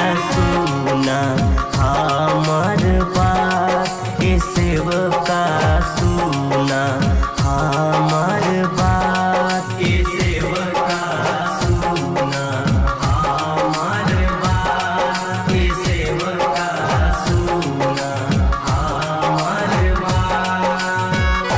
सुना हमर बात ए सेवका सुना हमर बात ए सेवका सुना हमर बात ए सेवका सुना हमर बात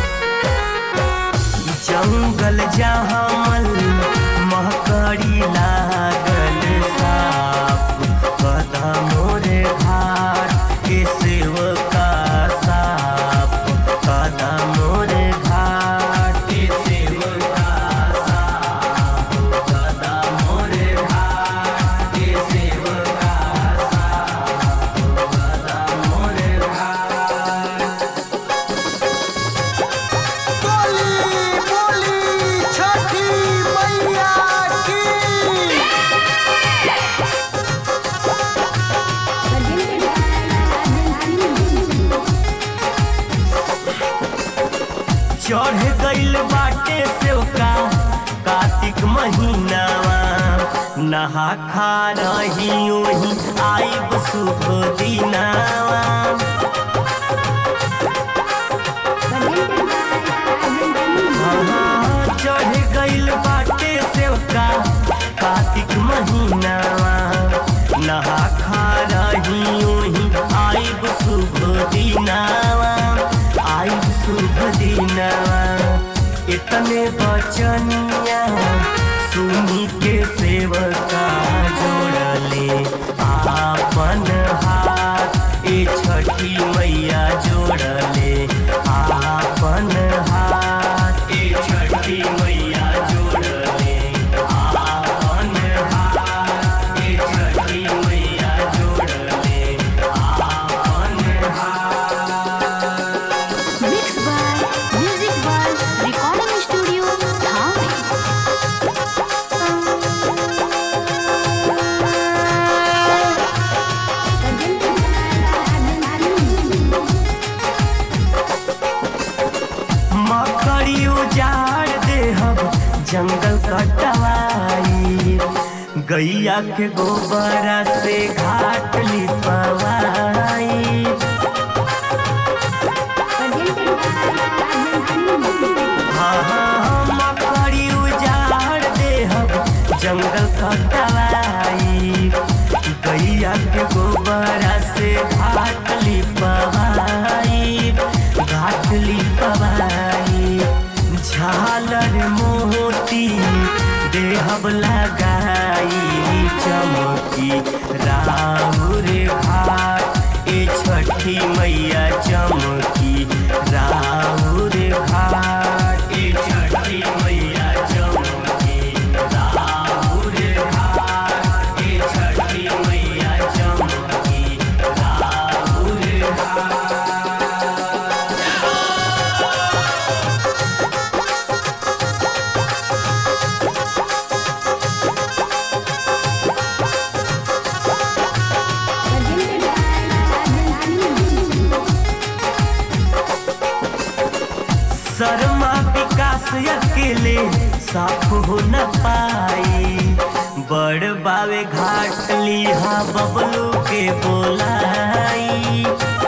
जंगल जहामल महकड़ी लागल साप कदा मोरे घाट के सेवका साप कदा मोरे घाट के सेवका साप कदा मोरे घाट के सेवका साप कदा मोरे घाट बोली बोली छठी मैया की चढ़ गइल बाटे सेवका कार्तिक महीनावा नहा खा रही ओही आइब शुभ दिनावा हाँ, चढ़ गइल बाटे सेवका कार्तिक महीनावा नहा खा रही ओही आइब शुभ दिनावा आइब शुभ दिनावा इतने बचनिया सुनी के सेवका जोड़ले आपन हाथ ए छठी मैया जोड़ले आपन हाथ ए छठी मैया जोड़ले आपन हाथ ए छठी मैया जोड़ले आपन हाथ Mixed by Music World Recording Studio, Dhami. मकड़ी उजाड़ देहब जंगल कटवाई गैया के गोबरा से घाट लिपवाई हाँ हाँ मकड़ी उजाड़ देहब जंगल कटवाई गैया के गोबरा से घाट लिपवाई घाट लिपवाई झालर मोती देहब लगाई चमकी राहुर घाट ए छठी मैया चमकी राहुर घाट ए छठी मैया चमकी राहुर घाट ए छठी मैया चमकी राहुर घाट शर्मा विकास अकेले साफ हो न पाई बड़ बावे घाट लिहा बबलू के बोलाई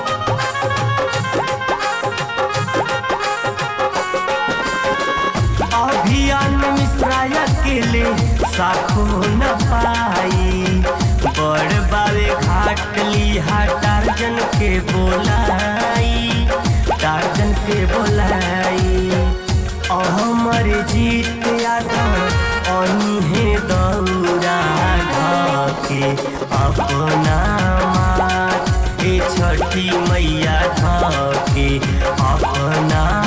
अभियान मिश्रा अकेले साफ हो न पाई बड़ बावे घाट लिहा टार्जन के बोलाई टार्जन के बोलाई हमर जीत यादव अनहे दौरा ढके अपना मात ए छठी मैया धके अपना